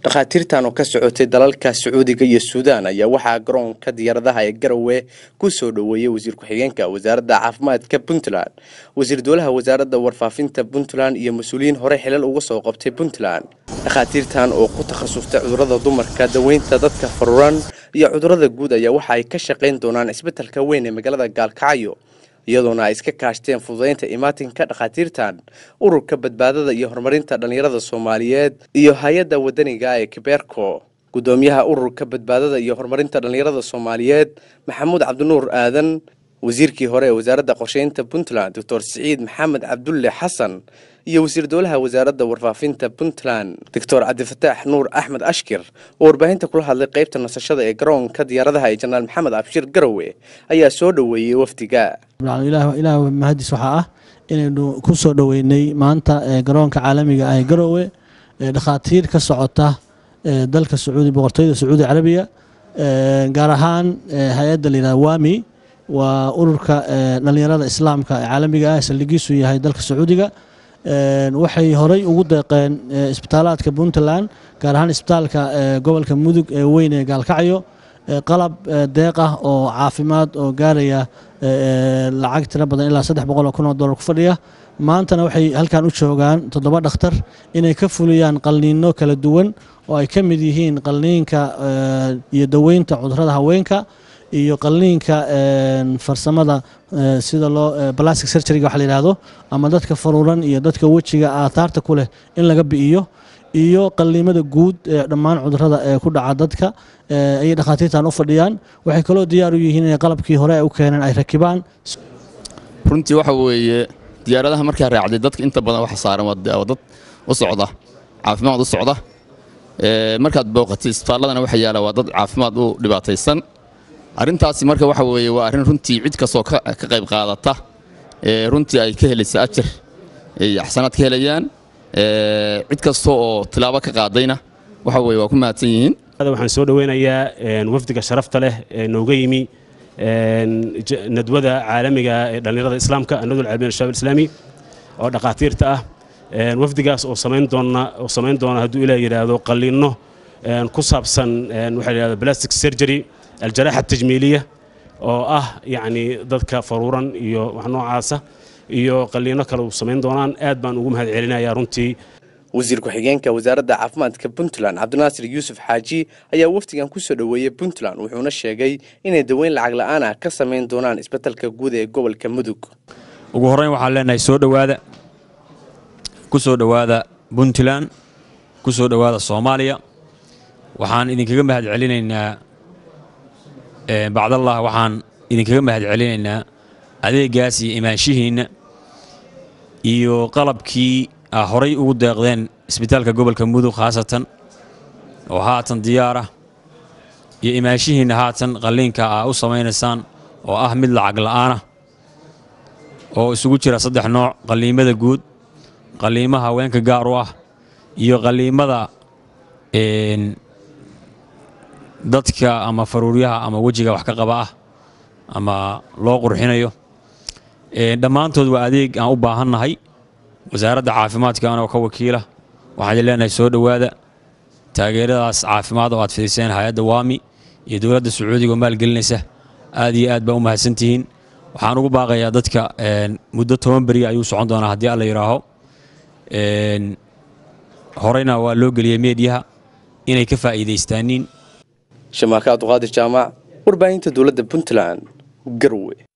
dhakhaatiirtan oo ka socotay dalalka sacuudiga iyo suudaan ayaa waxaa garoonka diyaaradaha ee garowe ku soo dhoweeyey wasiir ku-xigeenka wasaaradda caafimaadka puntland wasiir dowlaha wasaaradda warfaafinta puntland iyo mas-uuliyiin hore xilal uga soo qabtay puntland dhakhaatiirtan oo ku takhasustay cudurrada dumarka daweynta dadka faruuran iyo cudurrada guud ayaa waxa ay ka shaqayn doonaan isbetelka weyn ee magaalada gaalkacyo iyadoona ay iska kaashteen fududaynta imaatinka dhakhaatiirtan ururka badbaadada iyo horumarinta dhallinyarada soomaaliyeed iyo hay-adda wadaniga ee kibeerko guddoomiyaha ururka badbaadada iyo horumarinta dhallinyarada soomaaliyeed maxamuud cabdinuur aadan wasiirkii hore ee wasaaradda qorsheynta puntland doctor siciid maxamed cabdulle xasan iyo wasiir dowlaha wasaaradda warfaafinta puntland doctor cabdifataax nuur axmed ashkir oo warbaahinta kula hadlay qaybta nasashada ee garoonka diyaaradaha ee janaal maxamed abshir garowe ayaa soo dhoweeyey wafdiga ilaah mahadis waxaa ah inaynu ku soo dhoweynay maanta garoonka caalamiga ah ee garowe dhakhaatiir ka socota dalka sacuudi boqortooyada sacuudi carabiya gaar ahaan hay-adda layidhahda wami waa ururka dhallinyarada islaamka ee caalamiga ah saldhigiisu yahay dalka sacuudiga waxay horey ugu deeqeen isbitaalaadka puntland gaar ahaan isbitaalka gobolka mudug ee weyn ee gaalkacyo qalab deeq ah oo caafimaad oo gaaraya lacag tiro badan ilaa saddex boqol oo kun oo dollar ku fadhiya maantana waxay halkan u joogaan toddoba dhakhtar inay ka fuliyaan qalniino kala duwan oo ay ka mid yihiin qalniinka iyo daweynta cudurrada haweenka iyo qalniinka farsamada sida loo plastic surgeryga waxa la yidhaahdo ama dadka faruuran iyo dadka wejiga aataarta ku leh in laga bi'iyo iyo qalliimada guud ee dhammaan cudurrada ee ku dhaca dadka ayay dhakhaatiirtan u fadhiyaan waxay kaloo diyaar u yihiin inay qalabkii hore u keeneen ay rakibaan runtii waxa weeye diyaaradaha markaa raacday dadka inta badan waxa saaran waa dad u socda caafimaad u socda markaad booqatay isbitaalladana waxa yaala waa dad caafimaad u dhibaataysan arrintaasi marka waxa weeye waa arrin runtii cid kastoo ka qayb qaadata runtii ay ka helaysa ajar ay axsanaad ka helayaan cid kasta oo tilaabo ka qaadayna waxa weye waa ku mahadsan yihiin waxaan soo dhoweynayaa wafdiga sharafta leh ee nooga yimi nadwada caalamiga ee dhallinyarada islaamka nadwada caalamiga shabaab islaami oo dhakhaatiirta ah wafdigaas oo samayn doona oo samayn doona hadduu ilaah yidhaahdo qalliinno ku saabsan waxaa yidhahda plastic surgery aljaraaxa tajmiiliya oo ah yacni dadka faruuran iyo wax noocaasa iyo qalliino kale u samayn doonaan aad baan ugu mahad celinayaa runtii wasiir ku-xigeenka wasaaradda caafimaadka puntland cabdinaasir yuusuf xaaji ayaa wafdigan ku soo dhoweeyey puntland wuxuuna sheegay inay daweyn lacag la'aan ah ka samayn doonaan isbetelka guud ee gobolka mudug ugu horreyn waxaan leenahay soo dhowaada ku soo dhowaada puntland ku soo dhowaada soomaaliya waxaan idinkaga mahad celinaynaa bacdallah waxaan idinkaga mahad celinaynaa adeegaas iyo imaanshihiinna iyo qalabkii a horay ugu deeqdeen isbitaalka gobolka mudug khaasatan oo haatan diyaarah iyo imaanshihiinna haatan qalliinka aa u samaynaysaan oo ah mid lacag la'aanah oo isugu jira saddex nooc qalliimada guud qalliimaha haweenka gaar u ah iyo qalliimada dadka ama faruuryaha ama wejiga wax ka qaba ah ama loo qurxinayo dhammaantood waa adeeg aan u baahannahay wasaaradda caafimaadka anoo ka wakiila waxaan idin leenahay soo dhowaada taageeradaas caafimaad oo aad fidiseen hay-adda waami iyo dowladda sacuudiga oo maalgelinaysa aad iyo aad baa u mahadsantihiin waxaan ugu baaqayaa dadka muddo toban beriya ayuu socon doonaa haddii alla yidhaaho horeyna waa loo geliyey meediyaha inay ka faa'iidaystaaniin shamaaka abduqaadir jaamac warbaahinta dowladda puntland garwe